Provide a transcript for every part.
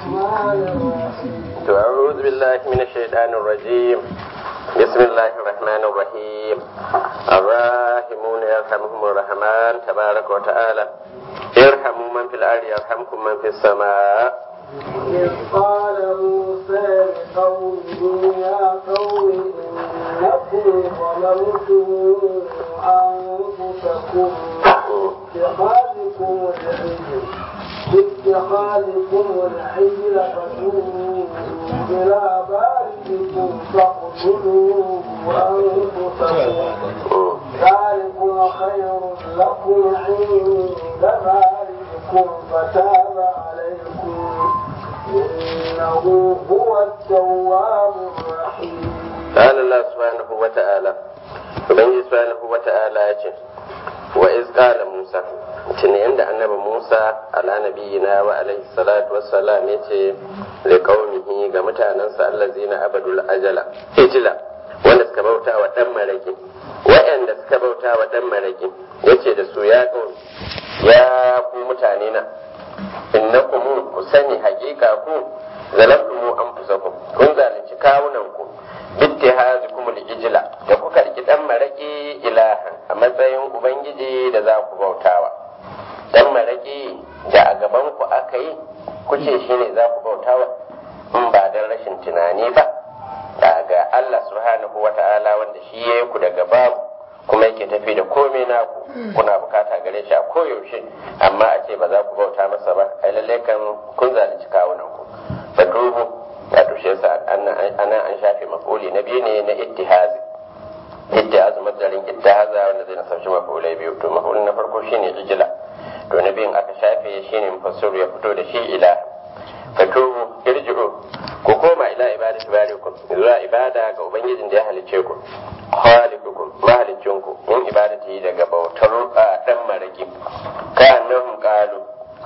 أعوذ بالله من الشيطان الرجيم بسم الله الرحمن الرحيم الراحمون يرحمهم الرحمن تبارك وتعالى ارحموا من في الأرض يرحمكم من في السماء إذ قال موسى لقومه يا قوم إنكم ظلمتم أنفسكم باتخاذكم العجل باتخاذكم العجل فتوبوا إلى بارئكم فاقتلوا أنفسكم ذلكم خير لكم عند بارئكم فتاب عليكم إنه هو التواب الرحيم قال الله سبحانه وتعالى Ubangiji subhanahu wa ta'ala ya ce, wa iz qala Musa, tuni yanda annabi Musa ala nabiyina wa alaihi salatu wassalam ya ce li qaumihi ga mutanansa allazina abadul ajala ijla wanda suka bauta wa dan maraki wa'anda suka bauta wa dan maraki yace da su ya qaumi ya ku mutane na innakum ku sani hakika ku zalamtumu anfusakum kun zalunci kawunan ku bittihazikum al-ijla da kuka riki dan maraki ilahan a matsayin ubangiji da za ku bautawa dan maraki da a gaban ku aka yi kuce shine za ku bautawa in ba dan rashin tunani ba daga Allah subhanahu wata'ala wanda shi ya ku daga babu kuma yake tafi da komai naku kuna bukata gare shi a koyaushe amma a ce ba za ku bauta masa ba ai lalle kan kun zalunci kawunan ku fa dubu wato shi yasa ana an shafe mafuli na biyu ne na ittihazi ittihazi madalin ittihaza wanda zai nasarci mafulai biyu to mafulin na farko shine ijila to na biyun aka shafe shine mufassiru ya fito da shi ila fatubu irji'u ku koma ila ibadati barikum zuwa ibada ga ubangijin da ya halice ku khaliqukum mahalicinku in ibadati daga bautar dan maraki ka annahum qalu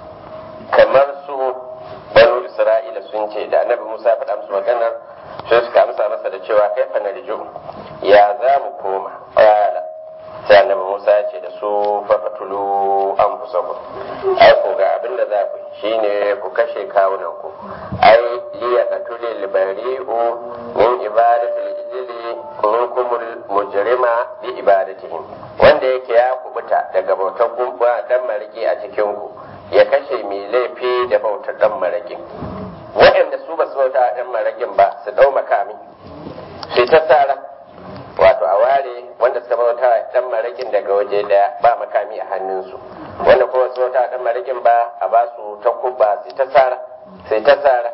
kamar su banu isra'ila sun ce da annabi musa faɗa musu maganar sai suka amsa masa da cewa kai fa narju ya za mu koma qala sai annabi musa ya ce da su fafatulu anfusakum ai ko ga abin da za ku shine ku kashe kawunan ku ai liya qatuli libari'u min ibadati lijli minkumul mujrima bi ibadatihim wanda yake ya kubuta daga bautar gumba dan mariki a cikin ku ya kashe mai laifi da bautar dan marakin waɗanda su ba su bauta dan marakin ba su dau makami sai ta tsara wato a ware wanda suka bauta dan marakin daga waje daya ba makami a hannunsu wanda kuma su bauta dan marakin ba a ba su takubba sai ta tsara sai ta tsara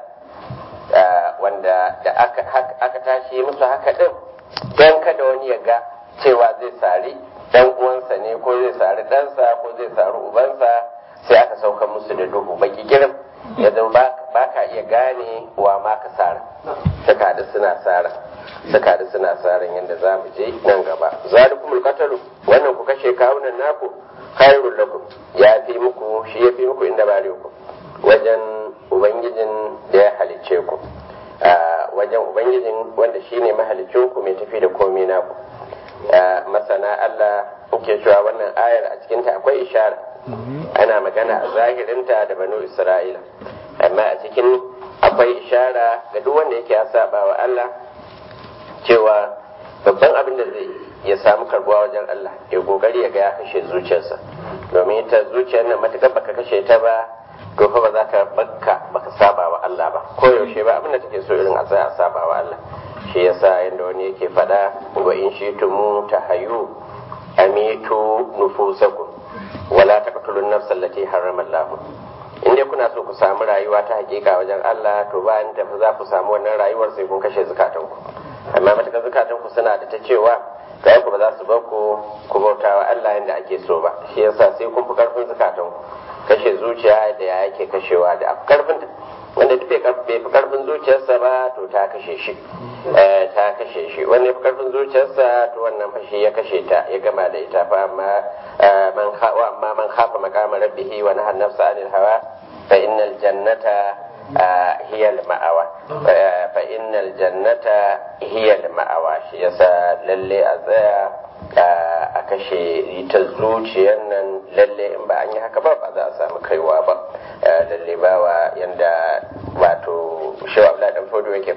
wanda da aka tashi musu haka din don kada wani ya ga cewa zai sari dan uwansa ne ko zai sari ɗansa ko zai sari ubansa sai aka sauka musu da duhu baki girin ya zama ba ka iya gane wa ma ka sara suka da suna sara suka da suna saran yadda za mu je nan gaba zalikumul qatalu wannan ku kashe kawunan naku khairul lakum ya fi muku shi ya fi muku inda bare ku wajen ubangijin da ya halicce ku wajen ubangijin wanda shine mahalicin ku mai tafi da komai naku masana Allah ke cewa wannan ayar a cikinta akwai ishara ana magana a zahirinta da banu isra'ila amma a cikin akwai ishara ga duk wanda yake ya saba wa Allah cewa babban abin da zai ya samu karbuwa wajen Allah ya kokari ya ga ya kashe zuciyarsa domin ita zuciyar nan matukar baka kashe ta ba to fa ba za ka bakka baka saba wa Allah ba ko yaushe ba abin da take so irin a tsaya a saba wa Allah shi yasa yanda wani yake faɗa wa in shitumu tahayu amitu nufusakum wala taqtulun nafsal lati harrama Allah in dai kuna so ku samu rayuwa ta hakika wajen Allah to bayan tafi za ku samu wannan rayuwar sai kun kashe zukatan ku amma matakan zukatan ku suna da ta cewa kai ku ba za su bar ku ku bautawa Allah yanda ake so ba shi yasa sai kun fi karfin zukatan ku kashe zuciya da ya yake kashewa da karfin wanda duk bai fi karfin zuciyarsa ba to ta kashe shi ta kashe shi wanda ya fi karfin zuciyarsa to wannan fashi ya kashe ta ya gama da ita fa amma man wa amma man khafa maqama rabbihi wa nahana nafsa anil hawa fa innal jannata hiya al ma'awa fa innal jannata hiya al ma'awa shi yasa lalle a tsaya a kashe ita zuciyar nan lalle in ba an yi haka ba ba za a samu kaiwa ba lalle bawa yanda wato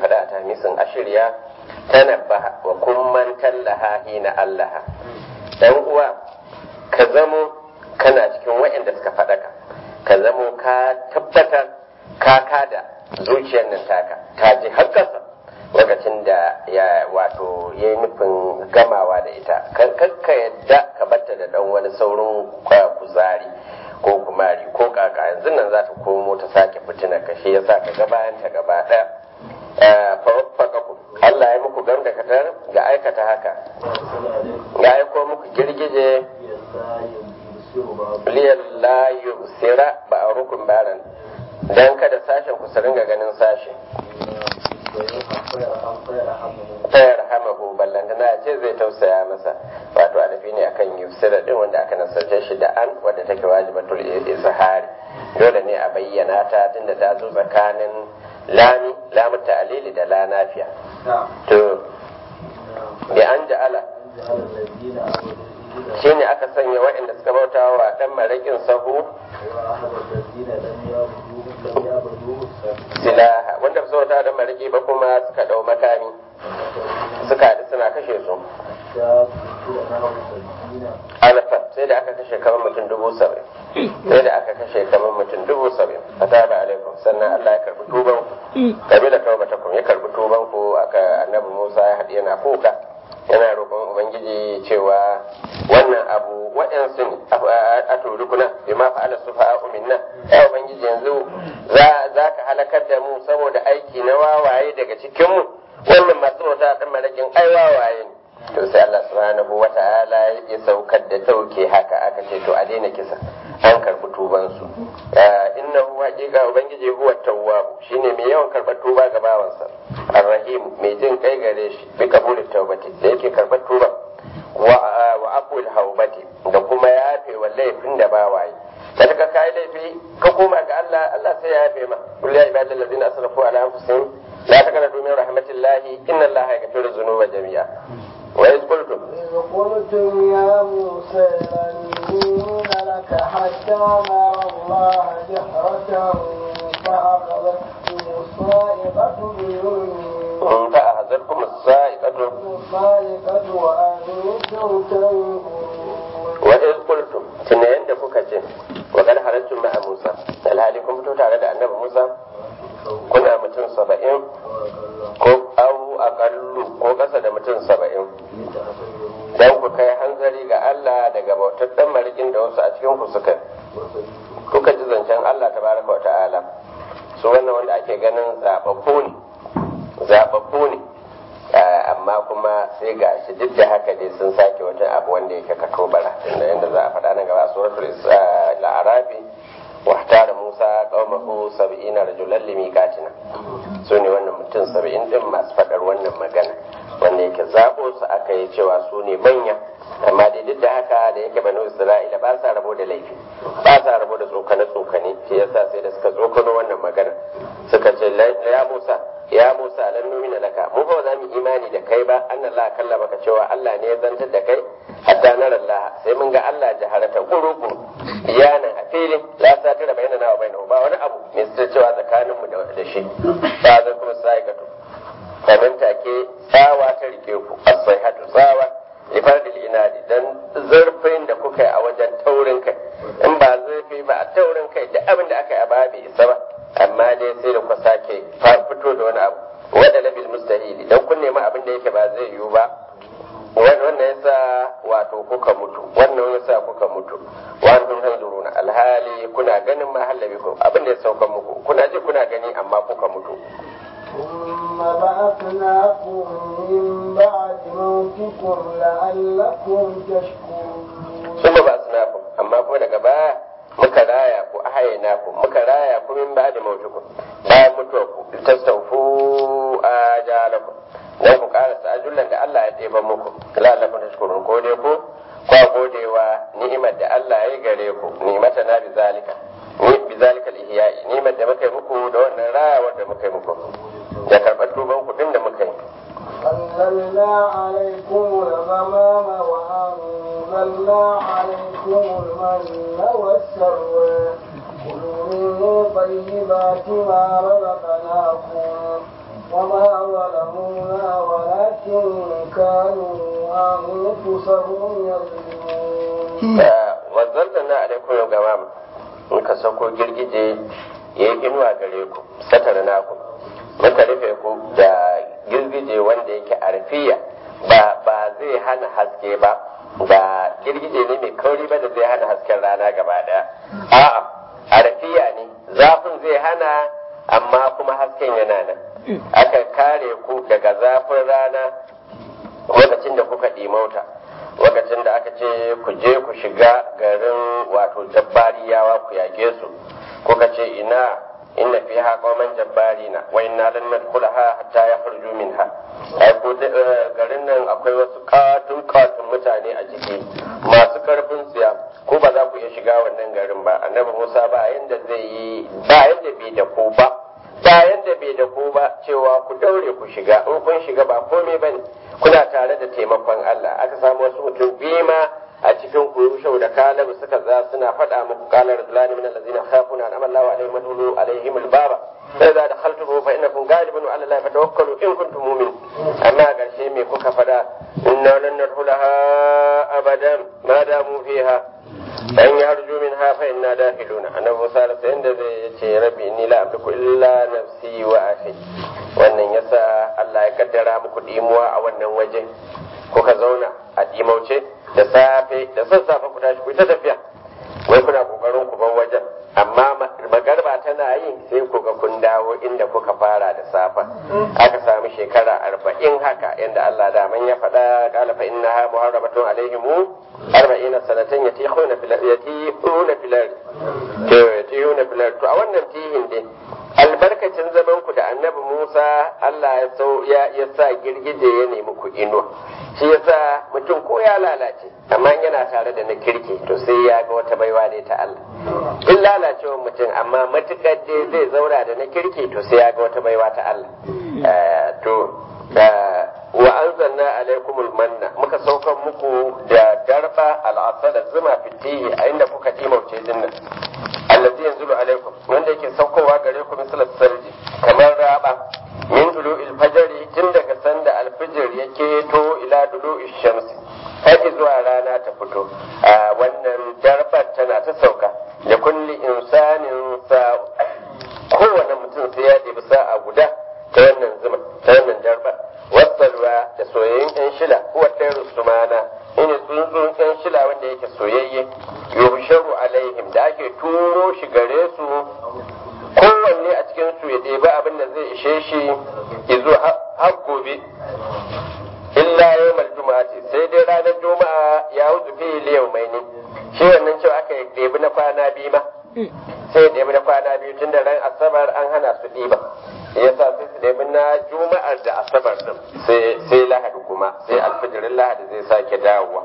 faɗa a tamisin ashirya tanabbaha wa kumman tallaha hina allaha dan uwa ka zamo kana cikin waɗanda suka faɗaka ka zamo ka tabbatar ka kada zuciyar nan taka ta ji hakkasa lokacin da ya wato ya yi nufin gamawa da ita kan ka yadda ka batta da dan wani saurin kuzari ko kumari ko kaka yanzu nan za ta komo ta sake fitina ka shi yasa ka ga bayan ta gaba ɗaya Allah ya muku gam da katar ga aikata haka ya aiko muku girgije liyan la yusira ba a rukun baran dan kada sashen ku su ringa ganin sashe tayar hamahu ballantana ce zai tausaya masa wato adafi ne akan yusira din wanda aka nasarce shi da an wadda take wajibatul izhari dole ne a bayyana ta tunda ta zo tsakanin lami lamu ta'lili da la nafiya to bi an ja'ala shine aka sanya waɗanda suka bauta wa dan marakin sahu silaha wanda su bauta dan maraki ba kuma suka dau makami suka haɗu suna kashe su alfa sai da aka kashe kamar mutum dubu saba'in sai da aka kashe kamar mutum dubu saba'in fataba alaikum sannan Allah ya karbi tuban kabi da tawbatakum ya karbi tuban ku aka annabi Musa ya haɗu yana kuka yana roƙon ubangiji cewa wannan abu waɗansu ne a turukuna bi ma fa'ala su fa'a minna ya ubangiji yanzu za ka halakar da mu saboda aiki na wawaye daga cikin mu wannan masu wata ɗan malakin ai wawaye ne to sai Allah subhanahu wa ta'ala ya saukar da dauke haka aka ce to a daina kisa an karɓi tuban su innahu haqiqa ubangiji huwa tawwab shine mai yawan karɓar tuba ga bawansa arrahim mai jin kai gare shi bi kabulit tawbati da yake karɓar tuba wa wa aqul haubati da kuma yafe wa laifin da bawaye da ka kai laifi ka koma ga Allah Allah sai ya yafe ma kul ya ibadal ladina asrafu ala anfusihim la taqnatu min rahmatillahi inna allaha yaghfiru dhunuba jami'a وإذ قلتم إذ قلتم يا موسى لن نؤمن لك حتى نرى الله جهرة فأخذتكم الصاعقة بظلمكم فأخذتكم الصاعقة الصاعقة وأنتم تنظرون وإذ قلتم تنين دفوك جن وقد خرجتم مع موسى الهالي كنتم تتعرض النبي موسى kuna mutum saba'in ko au aƙallu ko ƙasa da mutum saba'in don ku kai hanzari ga Allah daga bautar ɗan marikin da wasu a cikin ku suka kuka ji zancen Allah ta baraka wa ta'ala su wannan wanda ake ganin zaɓaɓɓu ne zaɓaɓɓu ne amma kuma sai ga shi duk da haka dai sun sake wata abu wanda yake kato bara inda yanda za a faɗa nan gaba suratul la'arafi واختار موسى قومه سبعين رجلا لميقاتنا سوني wannan mutum saba'in din masu faɗar wannan magana wanda yake zaɓo su aka yi cewa su ne manya amma dai duk da haka da yake banu isra'ila ba sa rabo da laifi ba sa rabo da tsokane tsokane shi yasa sai da suka tsokano wannan magana suka ce ya musa ya musa lan numina laka mu ba za mu imani da kai ba annan la kalla baka cewa Allah ne ya zantar da kai hatta nara Allah sai mun ga Allah jaharata guru bayanan a filin la satira bainana wa bainahu ba wani abu mai cewa tsakaninmu da shi ba zai kuma sai ka kamar take tsawa ta rike ku as-sayhatu tsawa ifadil inadi dan zurfin da kuka yi a wajen taurin kai in ba zurfi ba a taurin kai da abin da aka yi a baya bai isa ba amma dai sai da kuka sake fito da wani abu wanda labil mustahili dan kun nemi abin da yake ba zai yiwu ba wannan yasa wato kuka mutu wannan yasa kuka mutu wa antum tanzuruna alhali kuna ganin ma halabikum abin da ya sauka muku kuna ji kuna gani amma kuka mutu ثم بعثناكم من بعد موتكم لعلكم تشكرون ثم بعثناكم amma kuma daga baya muka raya ku ahayna ku muka raya ku min ba'da mautukum bayan mutuwa ku tastawfu ajalakum dan ku karasa ajullan da Allah ya ɗeba muku la'allakum tashkurun ko dai ku kwa godewa ni'imar da Allah ya gare ku ni'mata na bi zalika ni bi zalika al-ihya'i ni'imar da muka yi muku da wannan rayawar da muka yi muku da karɓar tuban ku din da muka yi أنزلنا عليكم الغمام وأنزلنا عليكم المن والسلوى كلوا من طيبات ما رزقناكم وما ظلمونا ولكن كانوا أنفسهم يظلمون wazzalna alaikum gamam muka sauko girgije ya yi inuwa gare ku satara naku muka rufe ku da girgije wanda yake arfiya ba ba zai hana haske ba ba girgije ne mai kauri ba da zai hana hasken rana gaba daya a'a arfiya ne zafin zai hana amma kuma hasken yana nan aka kare ku daga zafin rana lokacin da kuka ɗimauta lokacin da aka ce ku je ku shiga garin wato jabbariyawa ku yage su kuka ce ina inna fiha qauman jabbarina wa inna lan nadkhulaha hatta yakhruju minha ai ko garin nan akwai wasu katun katun mutane a ciki masu karfin siya ko ba za ku iya shiga wannan garin ba annabi Musa ba yanda zai yi ba yanda bai da ku ba ba yanda bai da ku ba cewa ku daure ku shiga in kun shiga ba komai bane kuna tare da taimakon Allah aka samu wasu mutum biyu ma a cikin kurushau da kalabu suka za suna faɗa muku kalar zulani min allazina khafuna an amalla wa alaihim madhulu alaihim albaba sai da dakhaltuhu fa innakum ghalibun ala allahi fatawakkalu in kuntum mu'min amma a ƙarshe me kuka faɗa inna lan nadkhulaha abadan ma damu fiha an yarju minha fa inna dakhiluna annabi Musa sai inda zai yace rabbi inni la amliku illa nafsi wa akhi wannan yasa Allah ya kaddara muku dimuwa a wannan waje kuka zauna a dimauce da safe da sassafe ku tashi ku ta tafiya wai kuna kokarin ku bar wajen amma magarba tana yi sai ku ga kun dawo inda kuka fara da safa aka samu shekara arba'in haka inda Allah da man ya faɗa qala fa innaha muharramatun alaihim arba'ina sanatan yatihuna fil yatihuna fil to yatihuna fil to a wannan tihin dai albarkacin zaman ku da annabi Musa Allah ya sau ya ya sa girgije ya nemi ku inuwa shi yasa mutum ko ya lalace amma yana tare da na kirki to sai ya ga wata baiwa ne ta Allah in lalacewar mutum amma matukar dai zai zauna da na kirki to sai ya ga wata baiwa ta Allah to wa anzalna alaikumul manna muka saukan muku da darba al'asala zuma fitihi a inda kuka dimauce dinnan allazi yanzulu alaikum wanda yake saukowa gare ku misalat sarji kamar raba min dulu'il fajri tun daga sanda alfijir yake to ila dulu'il shamsi har zuwa rana ta fito a wannan darbar tana ta sauka da kulli insanin sa kowane mutum sai ya ɗebi sa'a guda ta wannan zuma ta wannan darba wasalwa da soyayyen yan shila huwa tayru sumana ina tsuntsun yan shila wanda yake soyayye yuhsharu alaihim da ake turo shi gare su kowanne a cikin su ya ɗebi abin da zai ishe shi izo har gobe illa yawmal juma'ati sai dai ranar juma'a ya wuce fi liyau mai ne shi wannan cewa aka ɗebi na kwana biyu ma sai ya ɗebi na kwana biyu tun da ran asabar an hana su ɗiba ya sa sai su ɗebi na juma'ar da asabar ɗin sai lahadi kuma sai alfijirin lahadi zai sake dawowa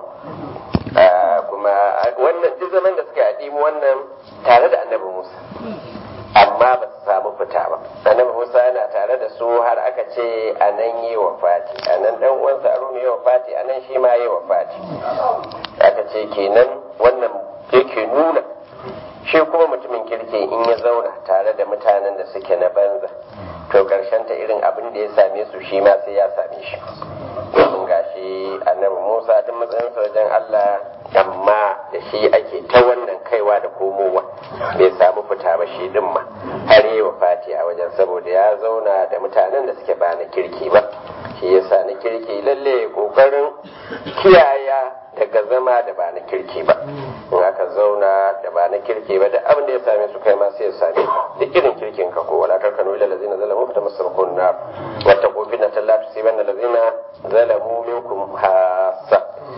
kuma wannan duk zaman da suka yi wannan tare da annabi musa amma ba su samu fita ba annabi musa yana tare da su har aka ce a nan yi wa fati a nan dan uwansa haruna yi wa fati a nan shi ma yi wa fati aka ce kenan wannan yake nuna shi kuma mutumin kirki in ya zauna tare da mutanen da suke na banza to karshen ta irin abin da ya same su shi ma sai ya same shi domin gashi annabi musa duk matsayinsa wajen allah amma da shi ake ta wannan kaiwa da komowa bai samu fita ba shi din ma har yi wa fati a wajen saboda ya zauna da mutanen da suke ba na kirki ba shi yasa na kirki lalle kokarin kiyaya daga zama da ba na kirki ba in aka zauna da ba na kirki ba da abin da ya same su kai ma sai ya same duk irin kirkin ka ko wala tarkanu ila lazina zalamu fa tamassakun nar wa taqu fitnatan la tusibanna lazina zalamu minkum hasa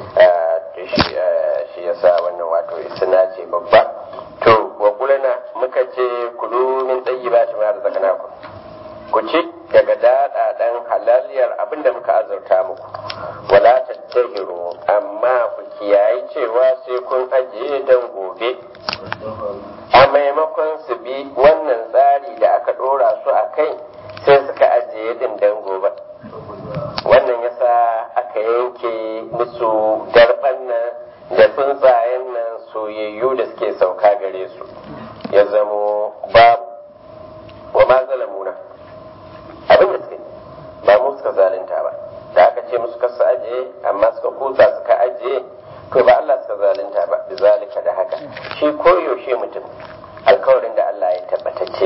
shi yasa wannan wato isna ce babba to wa kulana muka ce kulu min tayyibati ma razaqnakum ku ci daga daɗaɗen halaliyar abin da muka azurta muku wala tattahiru amma ku kiyayi cewa sai kun ajiye don gobe a maimakon su bi wannan tsari da aka ɗora su a kai sai suka ajiye din don gobe wannan yasa aka yanke musu darban nan da tsuntsayen nan soyayyu da suke sauka gare su ya zamo babu wa ma zalamuna abin da suke suka kusa suka ajiye to ba Allah suka zalunta ba bizalika da haka shi koyaushe mutum alkawarin da Allah ya tabbatacce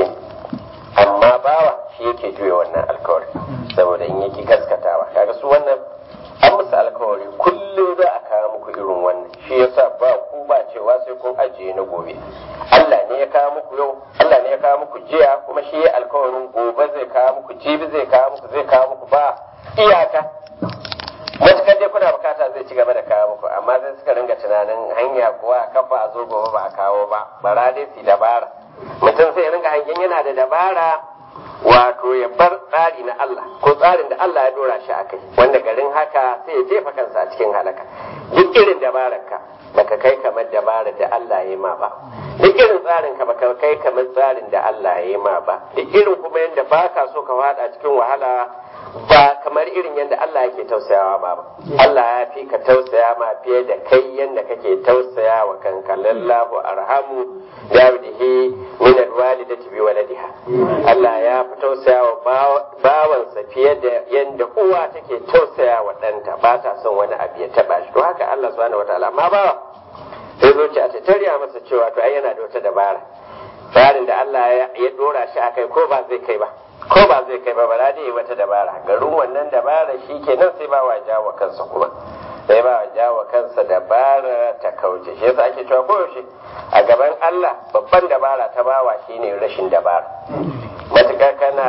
amma bawa shi yake juya wannan alkawarin saboda in yake gaskatawa kaga su wannan an musu alkawari kullum za a kawo muku irin wannan shi yasa ba ku ba cewa sai kun ajiye na gobe Allah ne ya kawo muku yau Allah ne ya kawo muku jiya kuma shi ya alkawarin gobe zai kawo muku jibi zai kawo muku zai kawo muku ba iyaka matukar dai kuna bukata zai ci gaba da kawo muku amma sai suka ringa tunanin hanya kuwa kafa a zo gobe ba a kawo ba bara dai su dabara mutum sai ya ringa hangen yana da dabara wato ya bar tsari na Allah ko tsarin da Allah ya dora shi a kai wanda garin haka sai ya jefa kansa a cikin halaka duk irin dabararka baka kai kamar dabarar da Allah ya yi ma ba duk irin tsarin ka baka kai kamar tsarin da Allah ya yi ma ba duk irin kuma yadda baka so ka fada cikin wahala ba kamar irin yadda Allah yake tausayawa ba ba Allah ya fi ka tausaya ma fiye da kai yadda kake tausaya wa kanka lallahu arhamu dawidihi min alwalidati bi waladiha Allah ya fi tausaya wa bawansa fiye da yadda uwa take tausaya wa ɗanta ba ta son wani abu ya taba shi to haka Allah subhanahu wataala amma bawa sai zuciya ta tarya masa cewa to ai yana da wata dabara tsarin da Allah ya dora shi akai ko ba zai kai ba ko ba zai kai ba bara da yi wata dabara garin wannan dabara shi kenan sai ba wa jawo kansa kuma sai ba wa jawo kansa dabara ta kauce shi yasa ake cewa koyaushe a gaban Allah babban dabara ta bawa shine rashin dabara matuƙa kana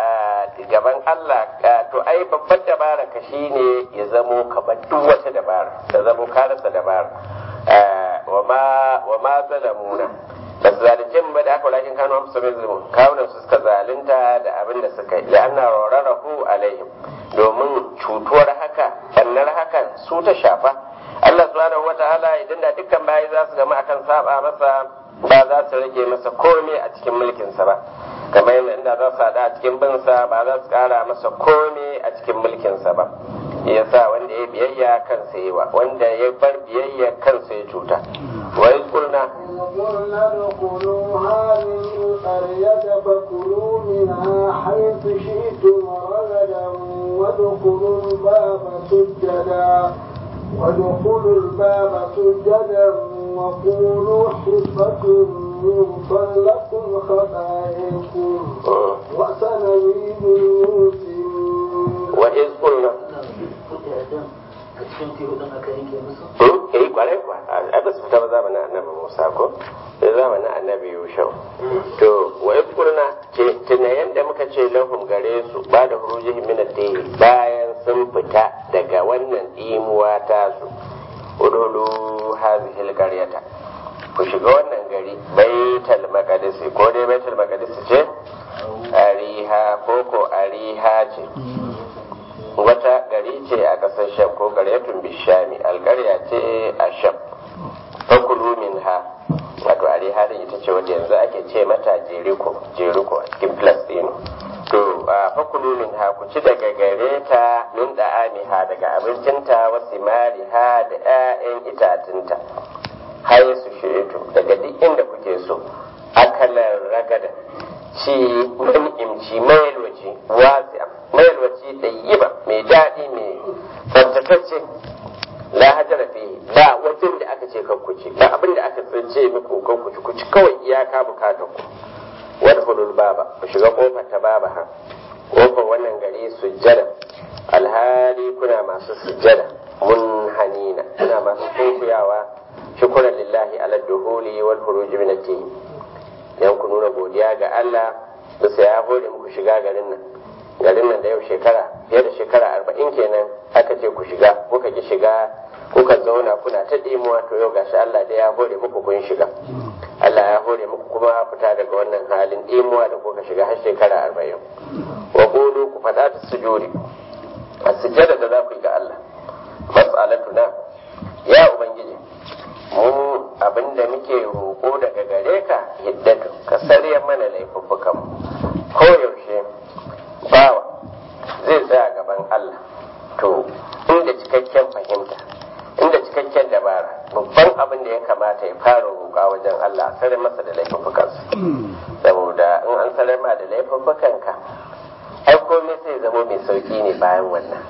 gaban Allah to ai babban dabara ka shine ya zamo ka bar duk wata dabara ka zamo ka rasa dabara wa ma wa ma zalamuna ba su zalunce mu ba da aka walakin kanu amsa bai zulmu kawunan su suka zalunta da abin da suka yi da ana rarrahu alaihim domin cutuwar haka bannar hakan su ta shafa Allah subhanahu wataala idan da dukkan bayi za su gama akan saba masa ba za su rage masa komai a cikin mulkinsa ba kamar yadda inda za su haɗa a cikin binsa ba za su ƙara masa komai a cikin mulkinsa ba ya sa wanda ya biyayya kansa yi wa wanda ya bar biyayya kansa ya cuta wa yi kulna قلنا ادخلوا هذه القرية فكلوا منها حيث شئتم رغدا وادخلوا الباب سجدا وادخلوا الباب سجدا وقولوا حفة يغفر لكم خطاياكم وسنزيد المحسنين وإذ قلنا a cikin teku din aka yanke musu eh kwarai kwa a ba su fita ba zamanin annabi Musa ko sai zamanin annabi Yushau to wa yadkurna tuna yanda muka ce lahum gare su ba da hurujihim min ad bayan sun fita daga wannan dimuwa ta su udulu hadhihi al-qaryata ku shiga wannan gari baitul maqdis ko dai baitul maqdis ce ariha ko ko ariha ce wata gari ce a ƙasar sham ko ƙaryatun bishami alƙarya ce a sham fakulu min ha wato ari halin ita ce wadda yanzu ake ce mata jeriko jeriko a cikin filistino to a fakulu min ha ku ci daga gare ta min da ha daga abincinta wasu mari ha da 'ya'yan itatunta har su shiritu daga duk inda kuke so akalar ragada ci man'imci mayalwaci wasi'a mayalwaci da yiba mai daɗi mai tsabtatacce la hajara fi ba wajen da aka ce kan kuci ba abin da aka tsince muku kan kuci kuci kawai iyaka bukatar ku wani hulul baba ku shiga kofar ta baba ha kofar wannan gari sujjada alhali kuna masu sujjada mun hanina kuna masu sunkuyawa shukuran lillahi ala duhuli wal huruji min at dan ku nuna godiya ga Allah bisa ya hore muku shiga garin nan garin nan da yau shekara fiye da shekara arba'in kenan aka ce ku shiga kuka ki shiga kuka zauna kuna ta ɗimuwa to yau gashi Allah da ya hore muku kun shiga Allah ya hore muku kuma fita daga wannan halin ɗimuwa da kuka shiga har shekara arba'in wa qulu ku faɗa ta sujudi a sujjada da za ku yi ga Allah mas'alatuna ya ubangiji mu abinda muke roƙo daga gare ka hiddatu ka sarya mana laifuffukan ko yaushe bawa zai tsaya gaban Allah to inda cikakken fahimta inda cikakken dabara babban abin da ya kamata ya fara roƙa wajen Allah a sare masa da laifuffukansa saboda in an sare ma da laifuffukanka ai komai sai zama mai sauki ne bayan wannan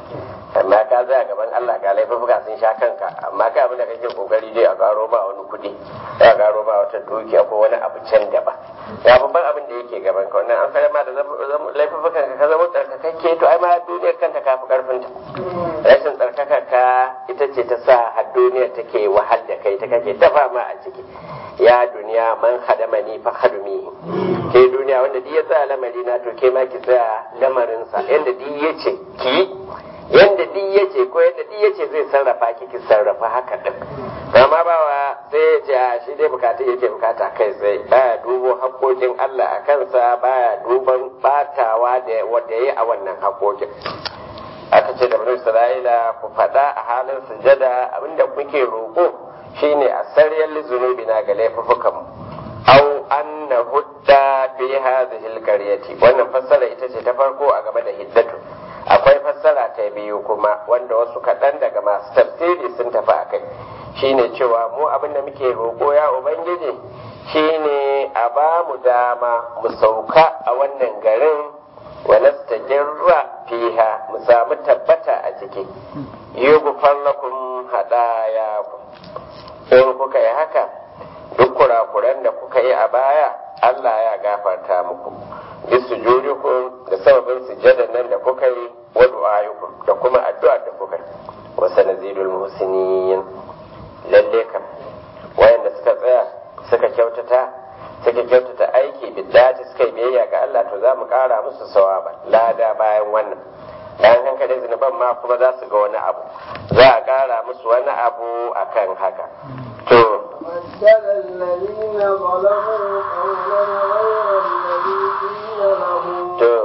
amma ka zaya gaban Allah ga laifuka sun sha kanka amma kai abin da kake kokari dai a karo ba wani kuɗi a karo ba wata dukiya ko wani abu can gaba ya babban abin da yake gaban ka wannan an fara ma da laifukan ka ka zama tsarkakakke to ai ma duniyar kanta ka fi karfin ta rashin tsarkaka ka ita ce ta sa har duniyar take wahal da kai ta kake ta fama a ciki ya duniya man hadamani fa hadumi ke duniya wanda duk ya tsaya lamari na to ke ma ki tsaya lamarinsa yanda duk ya ce ki yanda duk ya ce ko yanda duk ya ce zai sarrafa ki ki sarrafa haka din amma bawa sai ya ce a shi dai bukatu yake bukata kai sai baya dubo haƙoƙin Allah a kansa baya duban batawa da wanda ya yi a wannan haƙoƙin aka ce da bani Isra'ila ku faɗa a halin sujada abinda kuke roƙo shine a sariyar zunubi na ga laifukan mu aw anna hudda fi hadhihi alqaryati wannan fassara ita ce ta farko a game da hiddatu akwai fassara ta biyu kuma wanda wasu kaɗan daga masu tafsiri sun tafi a kai shine cewa mu abin da muke roƙo ya ubangiji shine a ba mu dama mu sauka a wannan garin wa nastajirra fiha mu samu tabbata a ciki yughfar lakum hadayakum in kuka yi haka duk kurakuran da kuka yi a baya Allah ya gafarta muku bisu jurikum da sababin sujjadan nan da kuka yi wa du'ayukum da kuma addu'a da kuka yi wa sanazidul muhsinin lalle kam wayanda suka tsaya suka kyautata suka kyautata aiki biddati suka yi biyayya ga Allah to za mu kara musu sawaba lada bayan wannan bayan hankalin zunuban ma kuma za su ga wani abu za a kara musu wani abu akan haka to بدل الذين ظلموا قولا غير الذي قيل لهم to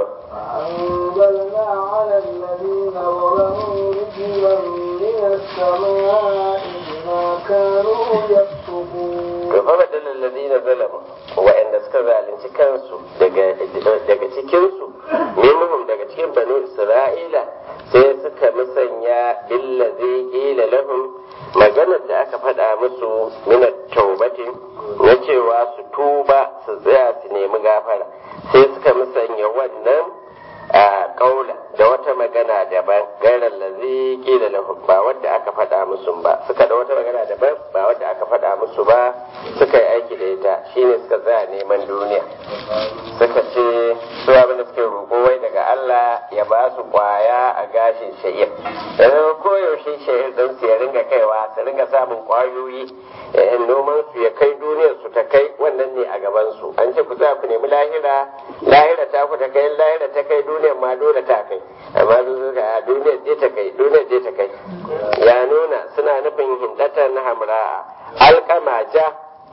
فأنزلنا على الذين ظلموا رجلا من السماء بما كانوا يفسقون to fa badal alladhina zalamu wa'anda suka zalunci kansu daga daga cikin su minhum daga cikin banu isra'ila sai suka musanya billazi qila lahum maganar da aka faɗa musu min taubatin na cewa su tuba su tsaya su nemi gafara sai suka musanya wannan a kaula da wata magana daban gairar lazi kila lahum ba wadda aka faɗa musu ba suka da wata magana daban ba wadda aka faɗa musu ba suka yi aiki da ita shine suka tsaya neman duniya suka ce su abin da suke roƙo wai daga Allah ya ba su kwaya a gashin sha'ir yanzu koyaushe sha'ir don su ya ringa kaiwa su ringa samun kwayoyi eh, noman su ya kai duniyar su ta kai wannan ne a gaban su an ce ku za ku nemi lahira lahira ta ku ta kai lahira ta kai duniyar ma dole ta kai amma su suka a duniyar je ta kai duniyar je ta kai ya nuna suna nufin hindatan hamra'a alkama ja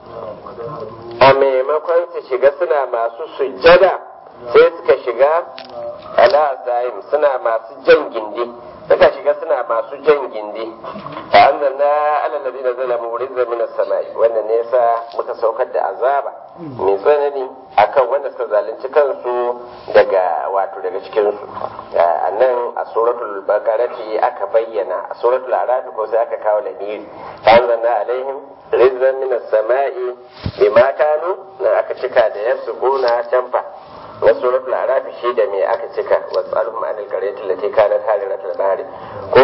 a maimakon su shiga suna masu sujjada sai suka shiga ala zahim suna masu jan gindi suka shiga suna masu jan gindi fa anzalna ala alladhina zalamu rizqan min as-samai wannan ne yasa muka saukar da azaba mai tsanani akan wanda suka zalunci kansu daga wato daga cikin su a nan a suratul baqarati aka bayyana a suratul araf ko sai aka kawo lamiri fa anzalna alaihim rizqan min as-samai bima kanu nan aka cika da yasquna canfa na suratul araf shi da me aka cika wasalhum anil qaryati allati kanat haliratul bahri ko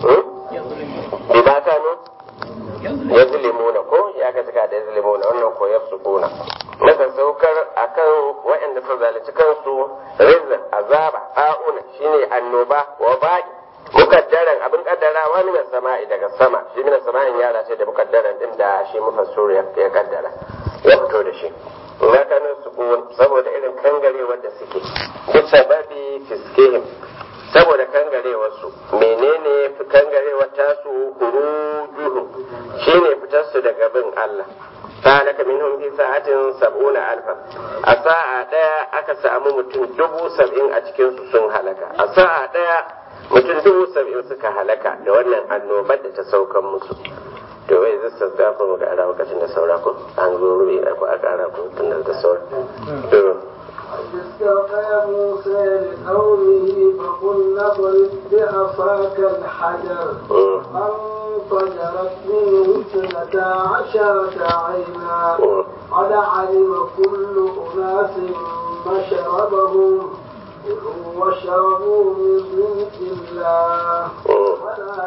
bima kanu yazlimuna ko ya ka cika da yazlimuna wannan ko yafsukuna maka saukar akan waɗanda suka zalunci kansu rizqan azaba auna shine annoba wa ba'i mukaddaran abin kaddarawa min sama'i daga sama shi min sama'in yara ce da mukaddaran din da shi mufassir ya kaddara ya fito da shi na kanin su saboda irin kangarewar da suke duk sababi fiskihim saboda kangarewar su menene kangarewar tasu hurujuhu shine fitar su daga bin Allah halaka minhum fi sa'atin sab'una alfa a sa'a daya aka samu mutum dubu sab'in a cikin su sun halaka a sa'a daya mutum dubu sab'in suka halaka da wannan annobar da ta saukan musu to wai zai sauka ko ga ara lokacin da saura ko an zo rubi ko a kara ko tun da saura to استوفى موسى لقوله فقلنا اضرب بعصاك الحجر فانفجرت منه اثنتا عشرة عينا قد علم كل أناس مشربهم كلوا واشربوا من رزق الله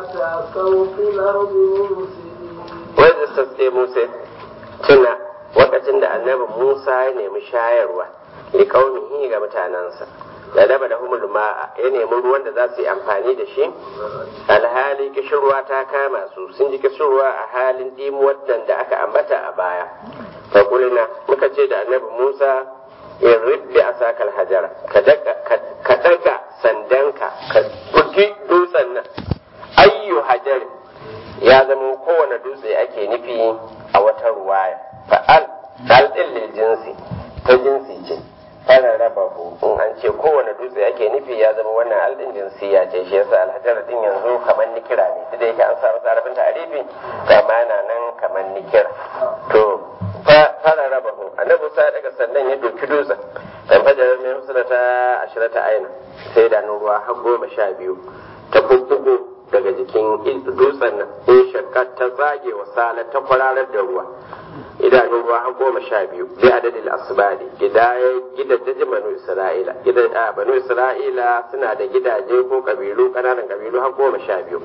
تعثوا في الأرض مفسدين wai da sasсе musa tuna lokacin da annabi musa ya nemi shayarwa li qaumihi ga mutanansa da daba da humul ma'a ya nemi ruwan da za su yi amfani da shi alhali kishirwa ta kama su sun ji kishirwa a halin dimuwar nan da aka ambata a baya fakulina muka ce da annabi musa in ribbi a sakal hajara ka daga sandanka ka bugi dutsen nan ayyu hajarin ya zama kowane dutse ake nufi a wata ruwaya fa'al dal din lil jinsi ta jinsi ce fara raba in an ce kowane dutse ake nufi ya zama wannan aldin jinsiya ce shi yasa alhajar din yanzu kamar nikira ne duk da yake an samu tsarafin ta'arifi kama na nan kamar nikira to fara raba hu annabi sa daga sannan ya doki dutsen dan fajar mai husna ta ashirata aina sai da ruwa har goma sha biyu ta bubbugo daga jikin dutsen nan in shakka ta zage wa sala ta kwararar da ruwa idanun ruwa har goma sha biyu bi adadin asibali gidajen banu isra'ila banu isra'ila suna da gidaje ko kabilu kananan kabilu har goma sha biyu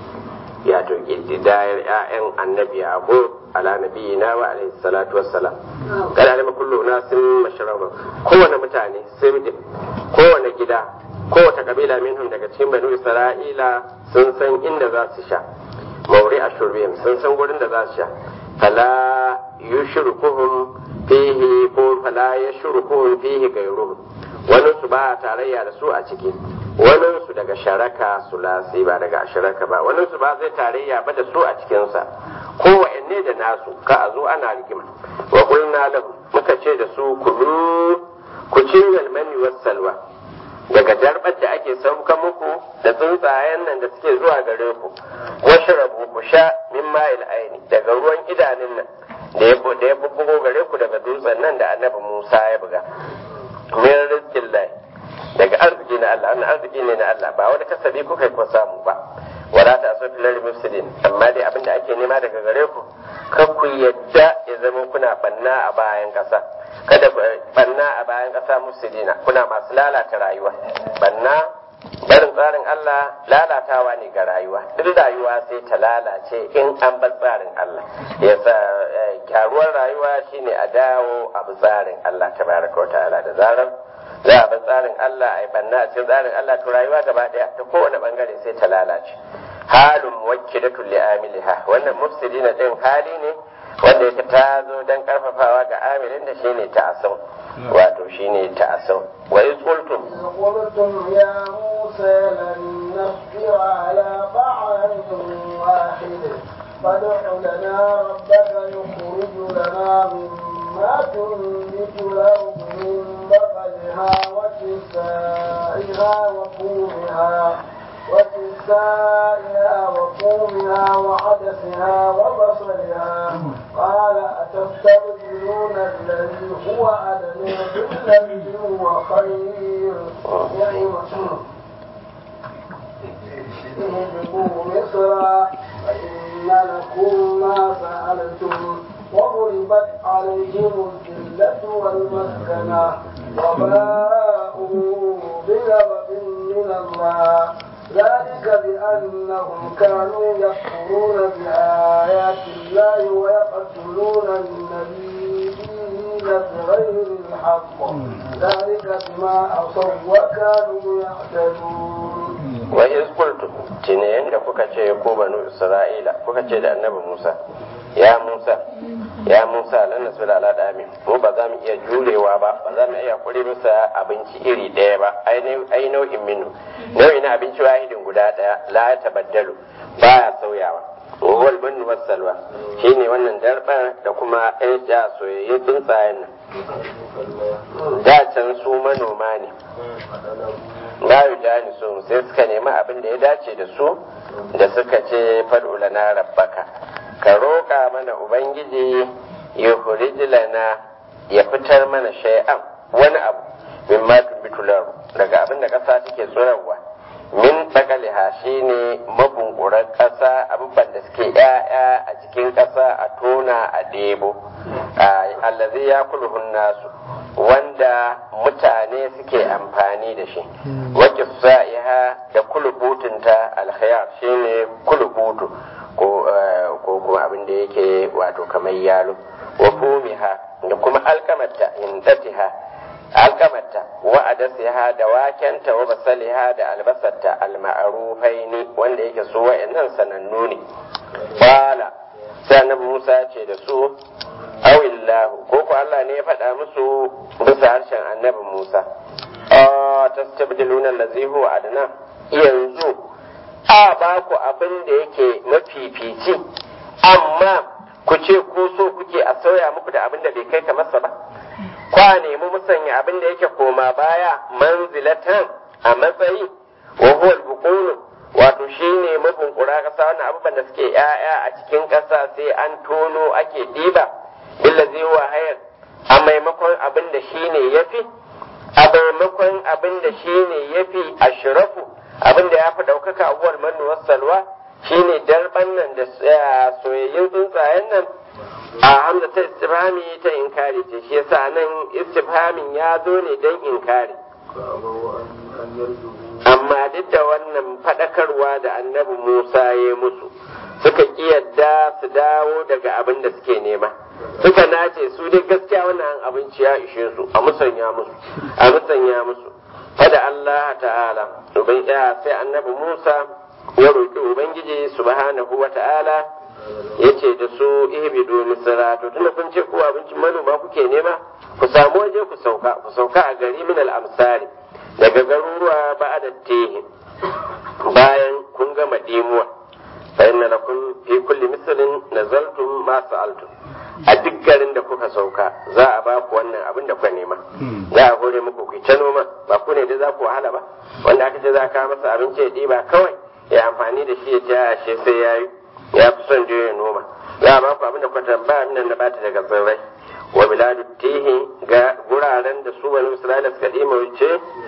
ya to gidayar ƴaƴan annabi yaqub ala nabiyina wa alaihi salatu wassalam kada alima kullu nasin mashraba kowane mutane sai kowane gida kowace kabila minhum daga cikin banu isra'ila sun san inda za su sha mauri a shurbiyam sun san gurin da za su sha fala yushrikuhum fihi ko fala yashrukuhum fihi gairuhum wani su ba tarayya da su a ciki wani su daga sharaka sulasi ba daga sharaka ba wani su ba zai tarayya ba da su a cikinsa ko wa'anne da nasu ka a zo ana rigima wa qulna lahum muka ce da su kulu ku cingal mani wassalwa daga darbar da ake sauka muku da tsuntsayen nan da suke zuwa gare ku wasu rabu ku sha min ma'il aini daga ruwan idanun nan da ya da ya bubbugo gare ku daga dutsen nan da annabi Musa ya buga min rizqin lahi daga arziki na Allah wannan arziki ne na Allah ba wani kasabi kuka ko samu ba wala ta asu filal mufsidin amma dai abin da ake nema daga gare ku kar ku yadda ya zama kuna banna a bayan kasa kada ku banna a bayan kasa mufsidina kuna masu lalata rayuwa banna barin tsarin Allah lalatawa ne ga rayuwa duk rayuwa sai ta lalace in an bar tsarin Allah yasa gyaruwar rayuwa shine a dawo a bi tsarin Allah tabaraka wa ta'ala da zarar za a bar tsarin Allah a yi banna a cikin tsarin Allah to rayuwa gaba daya ta kowane bangare sai ta lalace halun muwakkilatul li amiliha wannan mufsidina din hali ne wanda yake ta zo dan karfafawa ga amilin da shine ta'assum wato shine ta'assum wa iz qultum قلتم يا موسى لن نصبر على طعام واحد فادع لنا ربك يخرج لنا مما تنبت الأرض من بقلها وكسائها وفومها وكسائها وفومها وعدسها وبصلها قال أتستبدلون الذي هو أدنى بالذي هو خير نعمة اهبطوا مصرا فإن لكم ما سألتم وضربت عليهم الذلة والمسكنة وباءوا بغضب من الله ذلك بأنهم كانوا يكفرون بآيات الله ويقتلون النبيين بغير الحق ذلك بما عصوا وكانوا يعتدون wa iz qultum tine yanda kuka ce ko banu isra'ila kuka ce da annabi musa ya musa ya musa lan nasu da ala dami mu ba za mu iya jurewa ba ba za mu iya kure masa abinci iri ɗaya ba ai nau'in minu nau'i na abinci wahidin guda ɗaya la ya tabaddalu baya sauyawa wal bin wasalwa shine wannan darbar da kuma ɗan ja soyayyen tsuntsayen nan da can su manoma ne la yujani su sai suka nemi abin da ya dace da su da suka ce fad'ula na rabbaka ka roƙa mana ubangiji ya lana ya fitar mana shay'an wani abu min ma tumbitular daga abin da ƙasa take tsorarwa min bakaliha shine mabunkuran ƙasa abubuwan da suke ƴaƴa a cikin ƙasa a tona a ɗebo allazi ya kulhun nasu wanda mutane suke amfani da shi wakil sa'iha da kulubutunta alkhayar shine kulubutu ko ko kuma abin da yake wato kamar yalo wa fumiha da kuma alkamata indatiha alkamata wa adasiha da wakenta wa basaliha da albasarta alma'arufaini wanda yake su wa'annan sanannu ne bala sai annabi Musa ce da su awillahu ko ko Allah ne ya faɗa musu bisa harshen annabi Musa a tastabdiluna allazi huwa adna yanzu a ba ku abin da yake mafifici amma ku ce ko so kuke a sauya muku da abin da bai kai ka masa ba kwa nemi musanya abin da yake koma baya manzilatan a matsayi wa huwa al wato shine mabunkura kasa wannan abubuwan da suke yaya a cikin kasa sai an tono ake diba billazi wa hayar a maimakon abin da shine yafi a maimakon abin da shine yafi ashrafu abin da ya fi ɗaukaka abuwar mannu salwa shine darban nan da soyayyun tsuntsayen nan a hamza ta istifhami ta inkari ce shi yasa nan istifhamin ya zo ne don inkari amma duk da wannan faɗakarwa da annabi musa ya musu suka ƙi yadda su dawo daga abin da suke nema suka nace su dai gaskiya wannan abinci ya ishe su a musanya musu a musanya musu fada Allah ta'ala uban ya sai annabi Musa ya roƙi ubangiji subhanahu wa ta'ala yace da su ihbidu misra to tunda kun ce ko abincin manoma kuke nema ku samu waje ku sauka ku sauka a gari min al-amsari daga garuruwa ba'da tehi bayan kun gama dimuwa fa inna lakum fi kulli mislin nazaltum ma sa'altum a duk garin da kuka sauka za a ba ku wannan abin da kuka nema za a hore muku ku ta noma ba ku ne da za ku wahala ba wanda aka ce za ka masa abinci ya ɗiba kawai ya amfani da shi ya ta ashe sai ya yi ya fi son je ya noma za a ba ku abin da kuka tambaya min da bata daga tsirrai wa biladu tihi ga guraren da su wani isra'ila suka ɗima wuce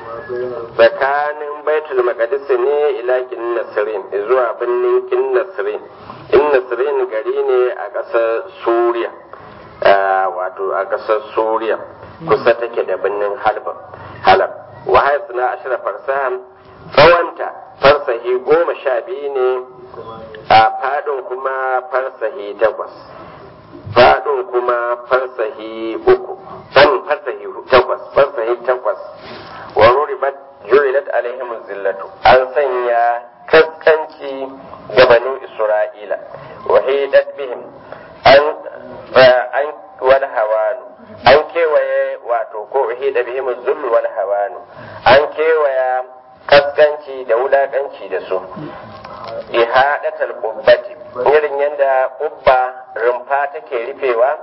tsakanin baitul maqdis ne ila kinnasirin zuwa birnin kinnasirin kinnasirin gari ne a ƙasar suriya wato a ƙasar suriya kusa take da birnin halab halab wa suna ashira farsahan tsawonta farsahi goma sha biyu ne a fadin kuma farsahi takwas fadin kuma farsahi uku san farsahi takwas farsahi takwas wa ruribat jurilat alaihim zillatu an sanya kaskanci ga banu isra'ila wa hidat bihim an an wal hawanu an kewaye wato ko hida bihim zullu wal hawanu an kewaya kaskanci da wulakanci da su ihadatal qubbati irin yadda kubba rumfa take rufewa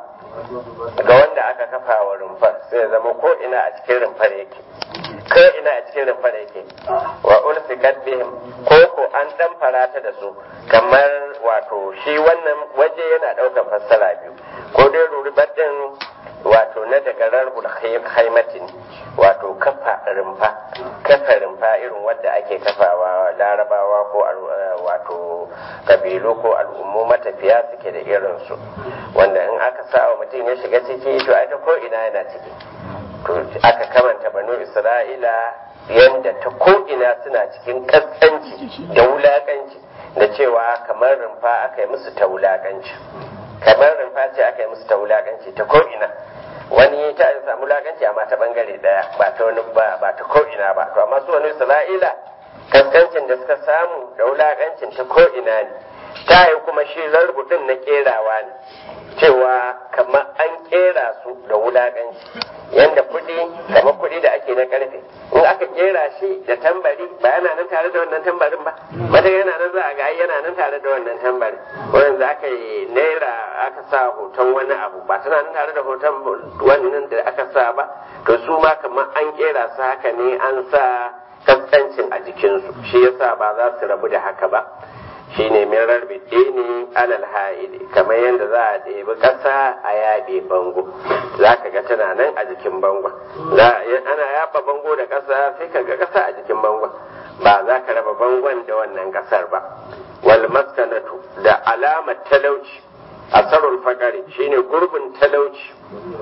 ga wanda aka kafa wa rumfar sai zama ko ina a cikin rumfar yake ko ina a cikin rumfar yake wa ulfiqat bihim ko ko an dan farata da su kamar wato shi wannan waje yana daukar fassara biyu ko dai ruribat din wato na daga rarbul haimatin wato kafa rumfa kafa rumfa irin wadda ake kafawa larabawa ko wato kabilu ko al'ummu matafiya suke da irinsu wanda in aka sa wa mutum ya shiga ciki to ita ko ina yana ciki to aka kamanta banu isra'ila yadda ta ko ina suna cikin kaskanci da wulakanci da cewa kamar rumfa aka yi musu ta wulakanci kamar rumfa ce aka yi musu ta wulakanci ta ko ina wani ta samu wulakanci amma ta bangare daya ba ta wani ba ba ta ko ina ba to amma su wani isra'ila kaskancin da suka samu da wulakancin ta ko ina ne ta yi kuma shi rarbudin na kerawa ne cewa kamar an kera su da wulakanci yanda kuɗi kamar kuɗi da ake na karfe in aka kera shi da tambari ba yana nan tare da wannan tambarin ba mata yana nan za a ga yana nan tare da wannan tambarin wurin da aka yi naira aka sa hoton wani abu ba tana nan tare da hoton wannan da aka sa ba to su ma kamar an kera su haka ne an sa kaskancin a jikinsu shi yasa ba za su rabu da haka ba shine min rarbiɗe ne alal ha'ili kamar yadda za a ɗebi ƙasa a yaɓe bango za ka ga tana nan a jikin bangon ana yaɓa bango da ƙasa sai ka ga ƙasa a jikin bangon ba za ka raba bangon da wannan ƙasar ba wal maskanatu da alamar talauci asarul fakari shine gurbin talauci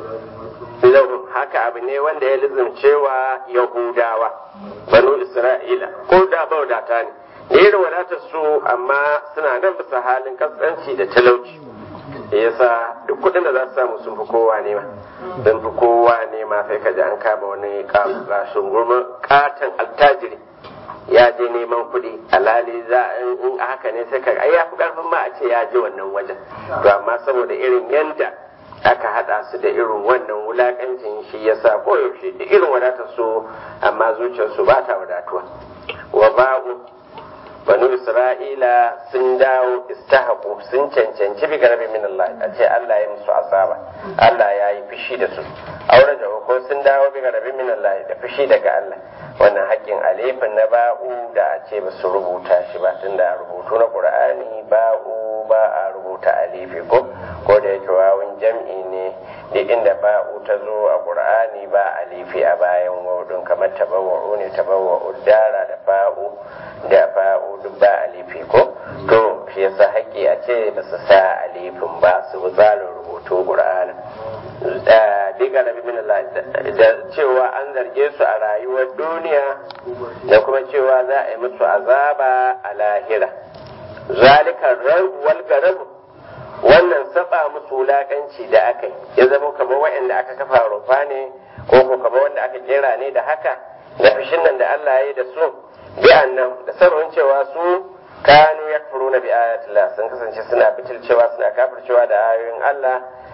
lahu haka abu ne wanda ya lizimcewa yahudawa banu isra'ila ko da baudata ne da irin wadatar su amma suna nan bisa halin kaskanci da talauci yasa duk kudin da za su samu sun fi kowa nema sun fi kowa nema sai ka ji an kama wani kashin gurma katon altajiri ya je neman kuɗi alhali za in haka ne sai ka ai ya fi karfin ma a ce ya je wannan wajen to amma saboda irin yanda aka hada su da irin wannan wulakancin shi yasa koyaushe da irin wadatar su amma zuciyarsu ba ta wadatuwa wa ba'u banu isra'ila sun dawo istahaku sun cancanci bi garbi min Allah a ce Allah ya musu azaba Allah ya yi fushi da su aure da ko sun dawo bi garbi min Allah da fushi daga Allah wannan haƙƙin alifin na ba'u da a ce ba su rubuta shi ba tunda rubutu na Qur'ani ba'u ba a rubuta alifi ko ko da yake wawun jam'i ne duk inda ba'u ta zo a Qur'ani ba alifi a bayan wawudun kamar tabawwa'u ne tabawwa'u dara da ba'u da ba'u duk ba alifi ko to shi yasa haƙƙi a ce ba su sa alifin ba su bi tsarin rubutu Qur'ani diga da min Allah da cewa an zarge su a rayuwar duniya da kuma cewa za a yi musu azaba a lahira zalika wal garabu wannan saba musu wulakanci da aka yi ya zama kamar waɗanda aka kafa rufa ne ko ko kamar wanda aka kera ne da haka da fishin nan da Allah ya yi da su bi annan da sabon cewa su kanu yakfuruna bi ayatillah sun kasance suna bitilcewa suna kafircewa da ayoyin Allah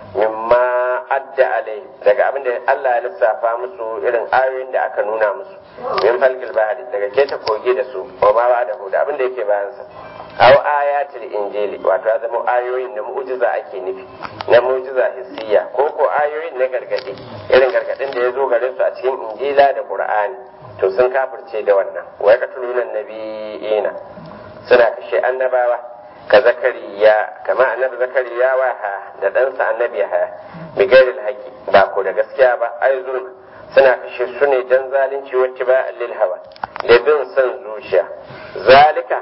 mimma adda alai daga abin da Allah ya lissafa musu irin ayoyin da aka nuna musu min falkil bahari daga keta koge da su wa ma ba da da abin da yake bayan sa aw ayatul injili wato ya zama ayoyin na mu'jiza ake nufi na mu'jiza hissiya ko ko ayoyin na gargadi irin gargadin da ya zo gare su a cikin injila da qur'ani to sun kafirce da wannan wa yaqtuluna nabiyina suna kashe annabawa ka zakariya kama annabi zakariya wa ha da ɗansa annabi ha bigairil haƙi ba ko da gaskiya ba ai zulma suna kashe su ne dan zalunci wacce ba lil hawa da bin son zuciya zalika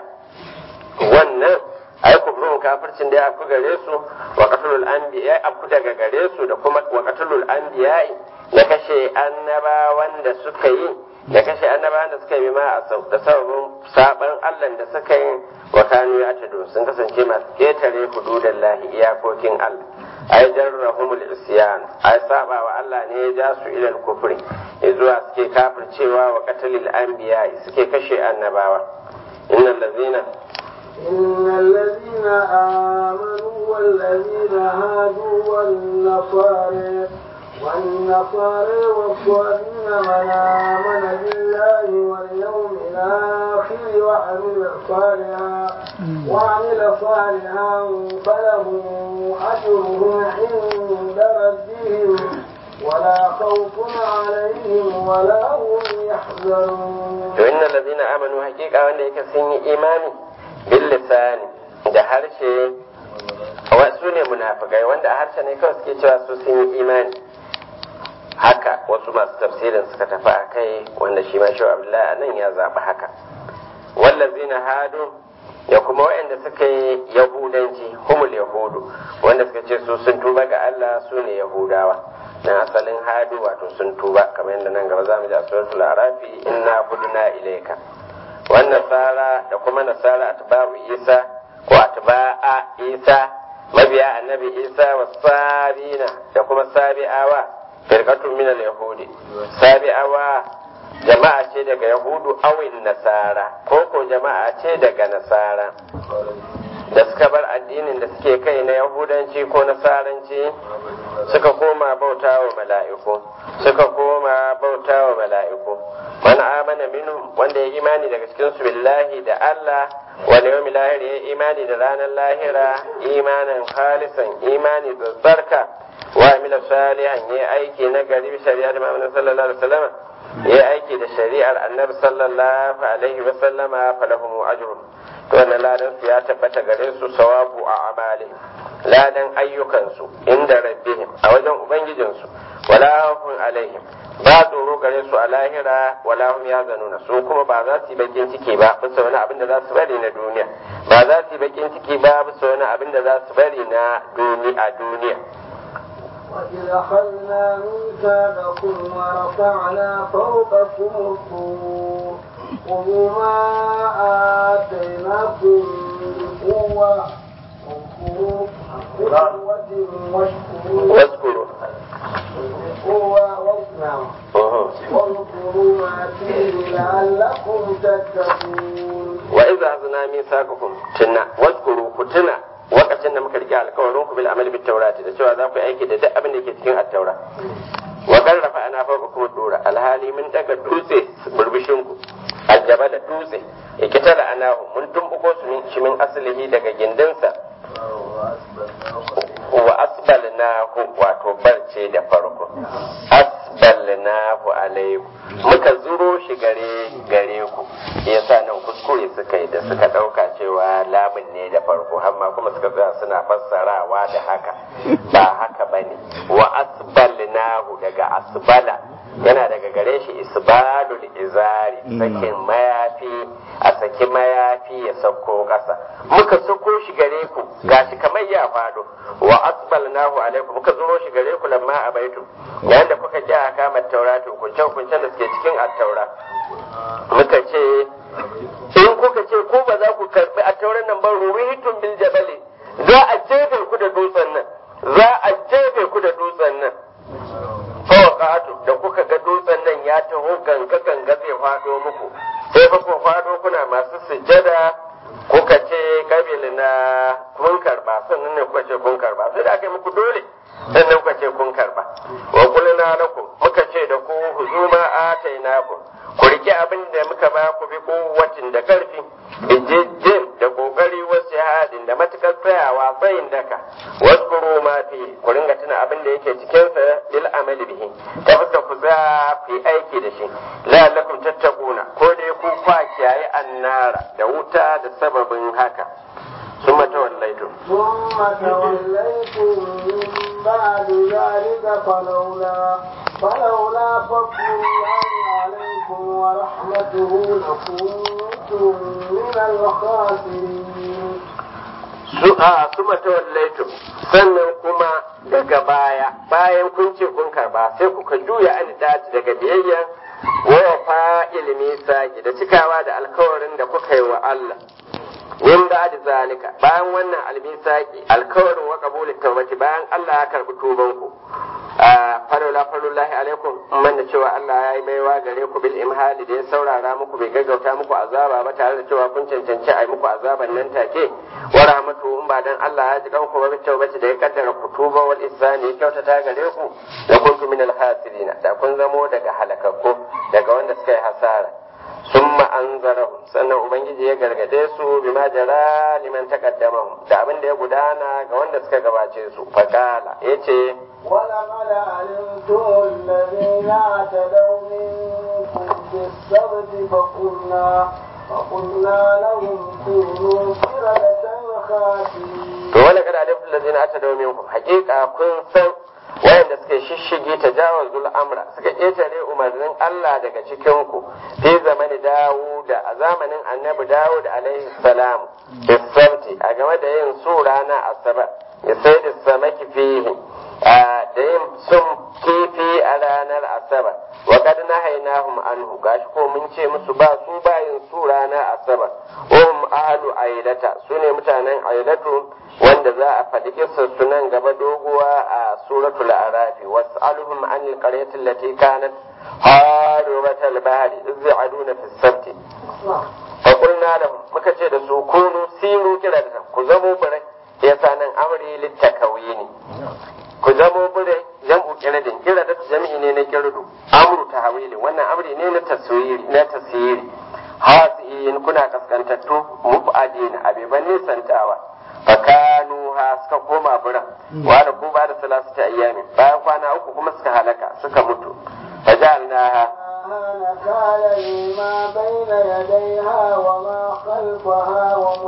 wannan ai kubrun kafircin da ya afku gare su wa qatlul anbiya afku daga gare su da kuma wa qatlul anbiya da kashe annabawan da suka yi da kashe annabawan da suka yi ma da sababin saban Allah da suka yi wa kanu ya tado sun kasance masu ketare hududan lahi iyakokin Allah ai jarrahumul isyan ai saba wa Allah ne ya ja su ilal kufri zuwa suke kafircewa wa qatlil anbiya suke kashe annabawa innal ladzina إن الذين آمنوا والذين هادوا والنصارى والنصارى والصابين من آمن بالله واليوم الآخر وعمل صالحا وعمل صالحا فلهم أجرهم عند ربهم ولا خوف عليهم ولا هم يحزنون. وإن الذين آمنوا حقيقة وأن يكسين إيماني باللسان da harshe wasu ne munafikai wanda a harshe ne kawai suke cewa su sun yi imani haka wasu masu tafsirin suka tafi a kai wanda shi ma shi abdullahi a nan ya zaɓi haka wallazina hadu da kuma waɗanda suka yi yahudanci humul yahudu wanda suka ce su sun tuba ga Allah su ne yahudawa na asalin hadu wato sun tuba kamar yadda nan gaba za mu ji a suratul arafi inna hudna ilayka wan nasara da kuma nasara atba'u isa ko atba'a isa mabiya annabi isa wa sabina da kuma sabi'awa firqatun min al-yahudi sabi'awa jama'a ce daga yahudu awin nasara ko ko jama'a ce daga nasara da suka bar addinin da suke kai na yahudanci ko nasaranci suka koma bauta wa mala'iku suka koma bauta wa mala'iku man amana minhum wanda ya imani daga cikin su billahi da Allah wal yawmil lahir ya imani da ranar lahira imanan khalisan imani da tsarka wa amila salihan ya aiki na gari shari'a da Muhammad sallallahu alaihi wasallam ya aiki da shari'ar annabi sallallahu alaihi wasallama falahum ajrun to wannan ladan su ya tabbata gare su sawabu a amali ladan ayyukansu inda rabbihim a wajen ubangijinsu wala hum alaihim ba tsoro gare su a lahira wala hum yazanuna su kuma ba za su yi bakin ciki ba bisa wani abin da za su bari na duniya ba za su yi bakin ciki ba bisa wani abin da za su bari na duniya a duniya وإذ أخذنا ميثاقكم ورفعنا فوقكم الطور خذوا ما آتيناكم بقوة واذكروا بقوة واشكروا واذكروا بقوة واصنعوا واذكروا ما فيه لعلكم تتقون وإذا أخذنا ميثاقكم تنا واذكروا كتنا wakacin da muka rike alkawarin ku bil amali bit taurati da cewa za ku yi aiki da duk abin da ke cikin at-taura wa qarrafa ana fawqa kuma dora alhali mun daga dutse burbushin ku aljaba da dutse ikitala anahu mun tumbuko su min shi min aslihi daga gindinsa wa asbalnahu wato barce da farko asbalnahu alaikum muka zuro shi gare gare ku yasa nan kuskure suka yi da suka dauka cewa lamun ne da farko amma kuma suka tsaya suna fassarawa da haka ba haka bane wa asbalnahu daga asbala yana daga gare shi isbalul izari sakin mayafi a saki mayafi ya sauko ƙasa muka sauko shi gare ku gashi kamar ya fado wa asbalnahu alaikum muka zuro shi gare ku lamma abaitu yayin da kuka ji a kama tauratu kunce kuncen da suke cikin attaura muka ce in kuka ce ko ba za ku karbi attauran nan ba ruwihitun bil jabali za a jefe ku da dutsen nan za a jefe ku da dutsen nan fawaqatu da kuka ga dutsen nan ya taho ganga ganga zai fado muku sai fa ku fado kuna masu sujjada kuka ce kabil na kun karba sannan ne kuka ce kun karba sai da aka yi muku dole sannan kuka ce kun karba wa qulna lakum muka ce da ku huzuma atainakum ku rike abin da muka ba ku bi kuwatin da karfi bijijjin da kokari wasu hadin da matukar tsayawa tsayin daka wasu ma fi ku ringa tuna abin da yake cikin sa lil amali bihi ta fuska ku za ku yi aiki da shi la'allakum tattaquna ko dai ku kwa kiyaye annara da wuta da sababin haka ثم توليتم ثم توليتم من بعد ذلك فلولا فلولا فضل الله عليكم ورحمته لكنتم من الخاسرين suma tawallaitum sannan kuma daga baya bayan kun ce kun karba sai kuka juya alidati daga biyayya wa fa ilmi saki da cikawa da alkawarin da kuka yi wa Allah min da zalika bayan wannan almisaki alkawarin wa qabuli tawbati bayan Allah ya karbi tuban ku falola falullahi alaikum man da cewa Allah ya yi baiwa gare ku bil imhali da ya saurara muku bai gaggauta muku azaba ba tare da cewa kun cancanci a yi muku azaban nan take wa rahmatu in ba dan Allah ya ji kanku ba tawbati da ya kaddara ku tuba wal ihsani ya kyautata gare ku da kuntum min al da kun zamo daga halakakku daga wanda suka yi hasara ثم أنذرهم sannan ubangiji ya gargade su bima jara liman taqaddamahum da abin da ya gudana ga wanda suka gabace su fakala yace ولقد علمتم الذين اعتدوا منكم في السبت فقلنا فقلنا لهم كونوا قردة خاسرين to wala kada alifin lazina ata da minkum hakika kun san wayanda suke shishige ta jawazul amra suka ƙetare umarnin Allah daga cikin ku fi zamani Dawuda a zamanin Annabi Dawud alaihi salam bisabti a game da yin su rana asabar ya sai da samaki fihi da yin sun kifi a ranar asabar wa kad nahaynahum anhu gashi ko mun ce musu ba su bayin su rana asabar hum ahlu ailata sune mutanen ailatu wanda za a faɗi kissar su nan gaba doguwa a suratul arafi was'aluhum an alqaryati allati kanat haribatal bahri iz ya'aduna fi sabti fa qulna lahum muka ce da su kunu siru kiratan ku zamo bare yasa nan amri littakawini ku zamo bare jam'u kiradin kiradat jami'i ne na kirdu amru tahwili wannan amri ne na taswiri na tasiri hasiyin kuna kaskantattu mubadin abiban nisantawa fakanu ha suka koma biran wa da ku ba da salasu ta ayyami bayan kwana uku kuma suka halaka suka mutu fajalnaha نكالا لما بين يديها وما خلفها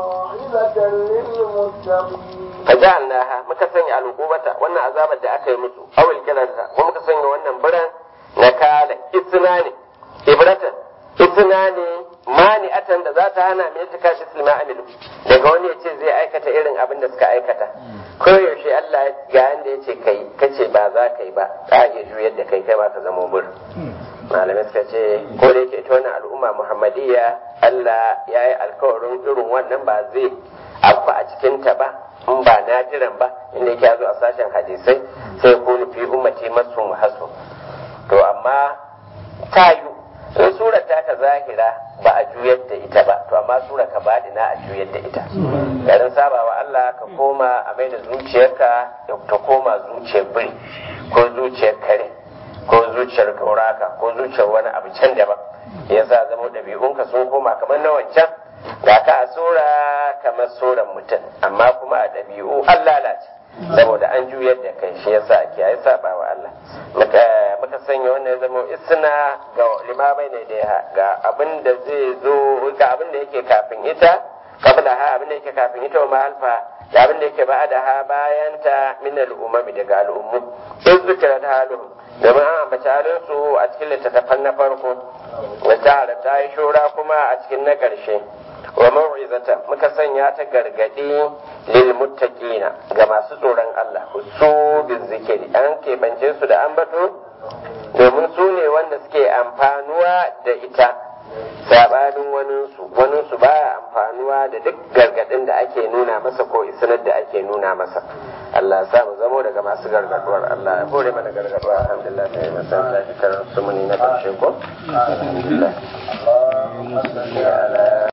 للمتقين fajalnaha muka sanya al'ubata wannan azabar da aka yi musu awil kiranta ko muka sanya wannan biran na kala isna ne ibratan isna ne mani'atan da za ta hana mai ta kashi silma amilu daga wani ya ce zai aikata irin abin da suka aikata ko yaushe Allah ga yanda ya ce kai kace ba za ka yi ba ka iya juyar da kai kai ba ka zama bir malamai suka ce ko da yake ita wannan al'umma muhammadiyya Allah ya yi alkawarin irin wannan ba zai abu a cikinta ba in ba nadiran ba inda yake zo a sashen hadisai sai kunu fi ummati masu hasu to amma tayu in sura ta ka zahira ba a juyar da ita ba to amma sura ka na a juyar da ita garin sabawa Allah ka koma a mai da zuciyarka ta koma zuciyar biri ko zuciyar kare ko zuciyar gauraka ko zuciyar wani abu can daban yasa zama ɗabi'unka sun koma kamar na wancan ga ka a sura kamar suran mutum amma kuma a ɗabi'u an lalace saboda an juyar da kai shi yasa ake yi saba wa Allah muka sanya wannan ya zama isna ga limamai ne da ga abin da zai zo ga abin da yake kafin ita kabla ha abin da yake kafin ita wa ma'alfa da abin da yake ba da ha bayan ta min al'umami daga al'ummu in zukira ta halin domin an ambaci halin su a cikin littattafan na farko wata ta yi shura kuma a cikin na ƙarshe wa mau'izata muka sanya ta gargadi lil muttaqina ga masu tsoron Allah su bin zikiri an keɓance su da ambato domin su ne wanda suke amfanuwa da ita sabanin waninsu waninsu baya amfanuwa da duk gargadin da ake nuna masa ko isanar da ake nuna masa Allah ya sa mu zamo daga masu gargaduwar Allah ya hore mana gargaduwa alhamdulillah sai mu san ta karar sumuni na karshe ko alhamdulillah